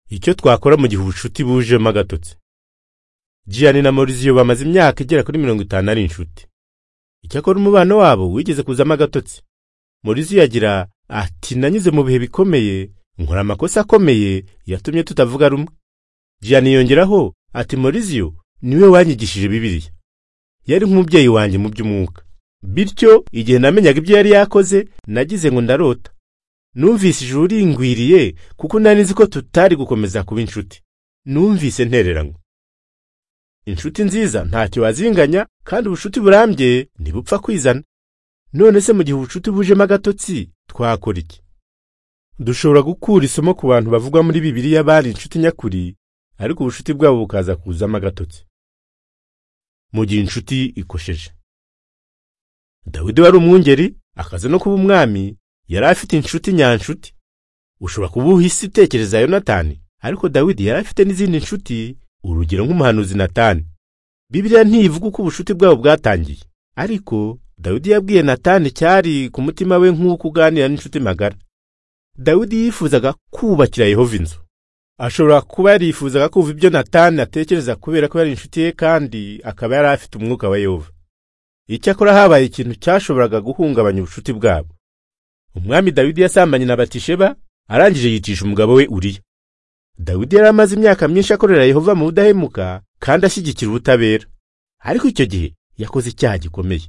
icyo twakora mu gihe ubucuti bujemo agatotsi jiyani na moriziyo bamaze imyaka igera kuri mirongo itanu ari inshuti icyakora umubano wabo wigeze kuzamo agatotsi moriziyo agira ati nanyuze mu bihe bikomeye nkora amakosa akomeye yatumye tutavuga rumwe jiyani yongeraho ati moriziyo niwe wanyigishije bibiriya yari nk'umubyeyi wanjye mu by'umwuka bityo igihe namenyaga ibyo yari yakoze nagize ngo ndarota numvise ijuru ringwiriye kuko nari nzi ko tutari gukomeza kuba inshuti numvise ntereranywe inshuti nziza ntacyo wazinganya kandi ubucuti burambye ntibupfa kwizana none se mu gihe ubucuti bujemo agatotsi twakora iki dushobora gukura isomo ku bantu bavugwa muri bibiliya bari inshuti nyakuri ariko ubucuti bwabo bukaza kuzamo agatotsi mu gihe inshuti ikosheje dawidi wari umwungeri akaza no kuba umwami yari afite inshuti nyanshuti ushobora kuba uhise utekereza yonatani ariko dawidi yari afite n'izindi nshuti urugero nk'umuhanuzi natani bibiliya ntivuga uko ubucuti bwabo bwatangiye ariko dawidi yabwiye natani cyari ku mutima we nk'uko uganira n'inshuti magara dawidi yifuzaga kubakira yehova inzu ashobora kuba yarifuzaga kumva ibyo natani atekereza kubera ko yari inshuti ye kandi akaba yari afite umwuka wa yehova icyakora habaye ikintu cyashoboraga guhungabanya ubucuti bwabo umwami dawidi yasambanye na batisheba arangije yicisha umugabo we uriya dawidi yari amaze imyaka myinshi akorera yehova mu budahemuka kandi ashyigikira ubutabera ariko icyo gihe yakoze icyaha gikomeye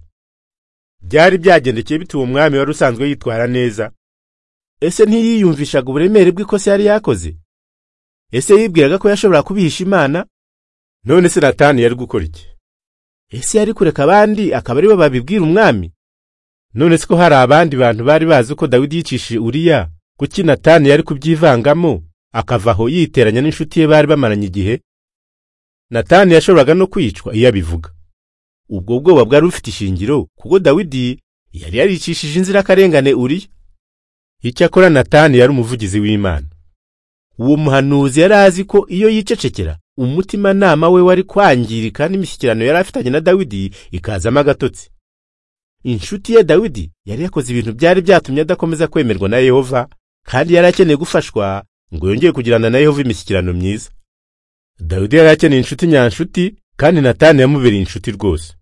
byari byagendekeye bituwe umwami wari usanzwe yitwara neza ese ntiyiyumvishaga uburemere bw'ikosa yari yakoze ese yibwiraga ko yashobora kubihisha imana none se natani yari gukora iki ese yari kureka abandi akaba ari bo babibwira umwami none se ko hari abandi bantu bari bazi ko dawidi yicishije uriya kuki natani yari kubyivangamo akava aho yiteranya n'inshuti ye bari bamaranye igihe natani yashoboraga no kwicwa iyo abivuga ubwo bwoba bwari bufite ishingiro kuko dawidi yari yaricishije inzirakarengane uriya icyakora natani yari umuvugizi w'imana uwo muhanuzi yari azi ko iyo yicecekera umutimanama we wari kwangirika n'imishyikirano yari afitanye na dawidi ikazamo agatotsi inshuti ye dawidi yari yakoze ibintu byari byatumye adakomeza kwemerwa na yehova kandi yari akeneye gufashwa ngo yongeye kugirana na yehova imishyikirano myiza dawidi yari akeneye inshuti nyanshuti kandi natani yamubereye inshuti rwose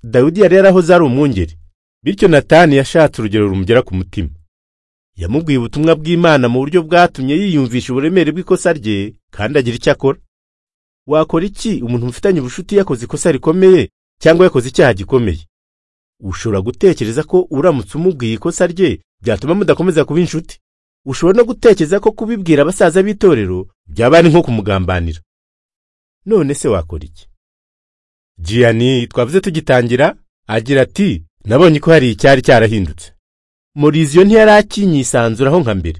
dawidi yari yarahoze ari umwungeri bityo natani yashatse urugero rumugera ku mutima yamubwiye ubutumwa bw'imana mu buryo bwatumye yiyumvisha uburemere bw'ikosa rye kandi agira icyo akora wakora iki umuntu mufitanye ubucuti yakoze ikosa rikomeye cyangwa yakoze icyaha gikomeye ushobora gutekereza ko uramutse umubwiye ikosa rye byatuma mudakomeza kuba inshuti ushobora no gutekereza ko kubibwira abasaza b'itorero byaba ari nko kumugambanira none se wakora iki jiyani twavuze tugitangira agira ati nabonye ko hari icyari cyarahindutse muriziyo ntiyari akinyisanzuraho nka mbere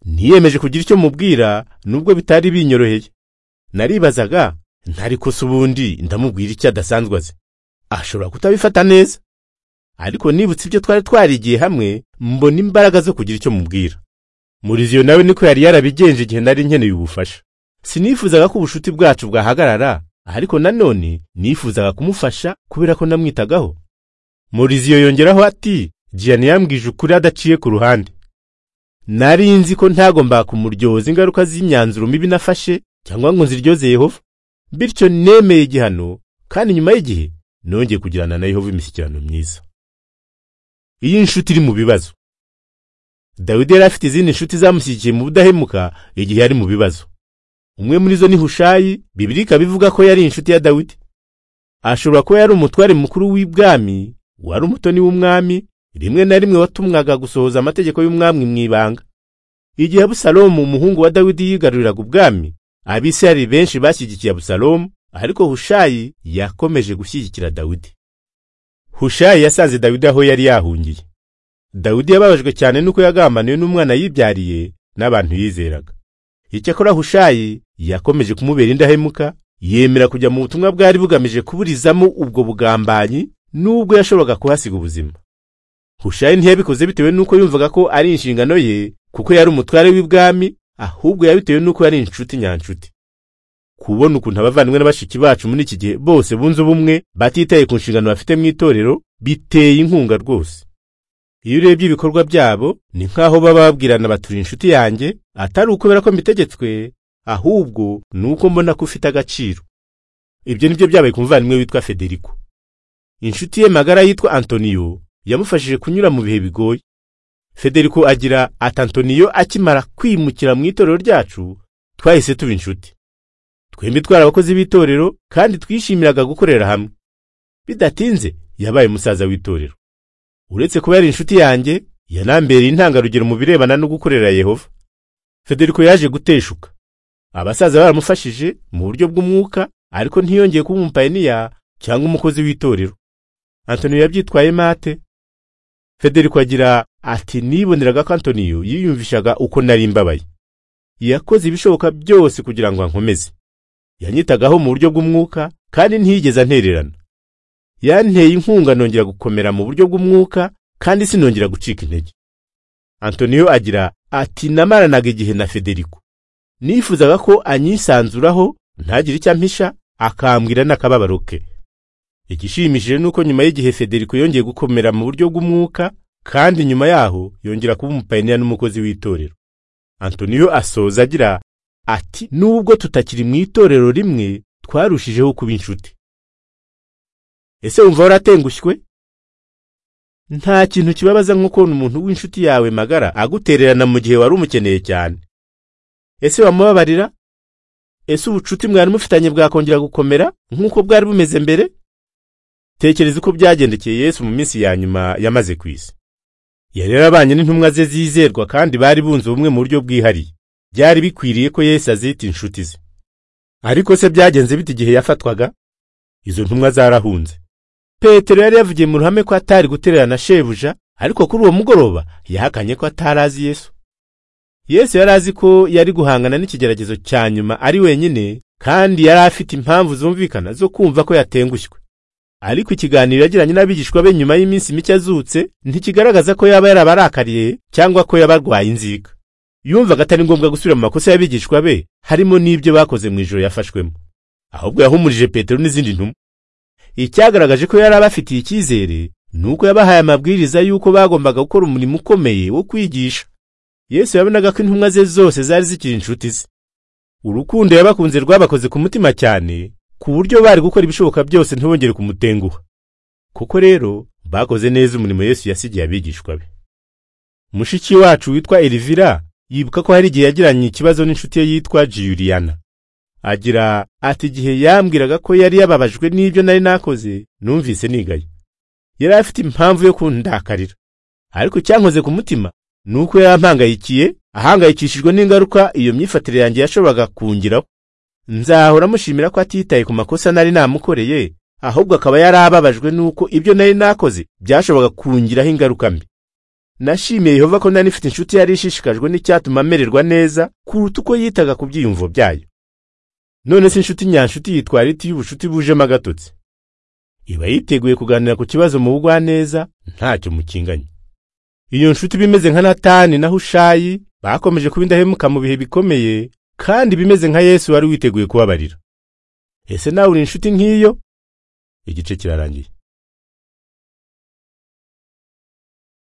niyemeje kugira icyo mubwira nubwo bitari binyoroheye naribazaga ntarikosa ubundi ndamubwira icyo adasanzwe azi ashobora kutabifata neza ariko nibutse ibyo twari twarigiye hamwe mbona imbaraga zo kugira icyo mubwira muriziyo nawe niko yari yarabigenje igihe nari nkeneye ubufasha sinifuzaga ko ubucuti bwacu bwahagarara ariko nanone nifuzaga kumufasha kubera ko namwitagaho muriziyo yongeraho ati jiyani yambwije ukuri adaciye ku ruhande nari nzi ko ntagomba kumuryoza ingaruka z'imyanzuro mibi nafashe cyangwa ngo nziryoze yehova bityo nemeye igihano kandi nyuma y'igihe nongeye kugirana na yehova imishyikirano myiza iyo inshuti iri mu bibazo dawidi yari afite izindi nshuti zamushyigikiye mu budahemuka igihe yari mu bibazo umwe muri zo ni hushayi bibiri ikaba ivuga ko yari inshuti ya dawidi ashobora kuba yari umutware mukuru w'ibwami wari umutoni w'umwami rimwe na rimwe watumwaga gusohoza amategeko y'umwami mu ibanga igihe abusalomu umuhungu wa dawidi yigaruriraga ubwami abisirayeli benshi bashyigikiye abusalomu ariko hushayi yakomeje gushyigikira dawidi hushayi yasanze dawidi aho yari yahungiye dawidi yababajwe cyane nuko yagambaniwe n'umwana yibyariye n'abantu yizeraga icyakora hushayi yakomeje kumubera indahemuka yemera kujya mu butumwa bwari bugamije kuburizamo ubwo bugambanyi n'ubwo yashoboraga kuhasiga ubuzima hushayi ntiyabikoze bitewe n'uko yumvaga ko ari inshingano ye kuko yari umutware w'ibwami ahubwo yabitewe n'uko yari inshuti nyanshuti kubona ukuntu abavandimwe na bashiki bacu muri iki gihe bose bunze ubumwe batitaye ku nshingano bafite mu itorero biteye inkunga rwose iyo urebye ibikorwa byabo ni nk'aho baba babwirana baturi inshuti yanjye atari ukubera ko mbitegetswe ahubwo ni uko mbona ko ufite agaciro ibyo nibyo byabaye ku muvandimwe witwa federico inshuti ye magara yitwa antoniyo yamufashije kunyura mu bihe bigoye federico agira ati antoniyo akimara kwimukira mu itorero ryacu twahise tuba inshuti twembi twari abakozi b'itorero kandi twishimiraga gukorera hamwe bidatinze yabaye umusaza w'itorero uretse kuba yari inshuti yanjye yanambereye intangarugero mu birebana no gukorera yehova federico yaje guteshuka abasaza baramufashije mu buryo bw'umwuka ariko ntiyongeye kuba umupayiniya cyangwa umukozi w'itorero antoniyo yabyitwaye mate federico agira ati niboneraga ko antoniyo yiyumvishaga uko nari mbabaye yakoze ibishoboka byose kugira ngo ankomeze yanyitagaho mu buryo bw'umwuka kandi ntiyigeze antererana yanteye inkunga nongera gukomera mu buryo bw'umwuka kandi sinongera gucika intege antoniyo agira ati namaranaga igihe na federico nifuzaga ko anyisanzuraho ntagire icyo ampisha akambwira n'akababaro ke igishimishije ni uko nyuma y'igihe federico yongeye gukomera mu buryo bw'umwuka kandi nyuma yaho yongera kuba umupayiniya n'umukozi w'itorero antoniyo asoza agira ati nubwo tutakiri mu itorero rimwe twarushijeho kuba inshuti ese wumva waratengushywe nta kintu kibabaza nko kubona umuntu w'inshuti yawe magara agutererana mu gihe wari umukeneye cyane ese wamubabarira ese ubucuti mwari mufitanye bwakongera gukomera nk'uko bwari bumeze mbere tekereza uko byagendekeye yesu mu minsi ya nyuma yamaze ku isi yari yarabanye n'intumwa ze zizerwa kandi bari bunze ubumwe mu buryo bwihariye byari bikwiriye ko yesu azita inshuti ze ariko se byagenze bite igihe yafatwaga izo ntumwa zarahunze petero yari yavugiye mu ruhame ko atari gutererana shebuja ariko kuri uwo mugoroba yahakanye ko atari azi yesu yesu yari azi ko yari guhangana n'ikigeragezo cya nyuma ari wenyine kandi yari afite impamvu zumvikana zo kumva ko yatengushywe ariko ikiganiro yagiranye n'abigishwa be nyuma y'iminsi mike azutse ntikigaragaza ko yaba yarabarakariye cyangwa ko yaba arwaye inzika yumvaga atari ngombwa gusubira mu makosa y'abigishwa be harimo n'ibyo bakoze mu ijoro yafashwemo ahubwo yahumurije petero n'izindi ntumwa icyagaragaje ko yari abafitiye icyizere ni uko yabahaye amabwiriza y'uko bagombaga gukora umurimo ukomeye wo kwigisha yesu yabonaga ko intumwa ze zose zari zikiri inshuti ze urukundo yabakunze rwabakoze ku mutima cyane ku buryo bari gukora ibishoboka byose ntibongere kumutenguha kuko rero bakoze neza umurimo yesu yasigiye abigishwa be mushiki wacu witwa elivira yibuka ko hari igihe yagiranye ikibazo n'inshuti ye yitwa jiyuriyana agira ati igihe yambwiraga ko yari yababajwe n'ibyo nari nakoze numvise nigaye yari afite impamvu yo kundakarira ariko icyankoze ku mutima ni uko yarampangayikiye ahangayikishijwe n'ingaruka iyo myifatire yanjye yashoboraga kungiraho nzahora amushimira ko atitaye ku makosa nari namukoreye ahubwo akaba yarababajwe n'uko ibyo nari nakoze byashoboraga kungiraho ingaruka mbi nashimiye yehova ko nari mfite inshuti yari ishishikajwe n'icyatuma amererwa neza kuruta uko yitaga ku byiyumvo byayo none se inshuti nyanshuti yitwara iti y'ubucuti bujemo agatotsi iba yiteguye kuganira ku kibazo mu bugwaneza ntacyo mukinganye iyo nshuti bimeze nka natani na hushayi bakomeje kuba indahemuka mu bihe bikomeye kandi bimeze nka yesu wari witeguye kubabarira ese nawe uri inshuti nk'iyo igice kirarangiye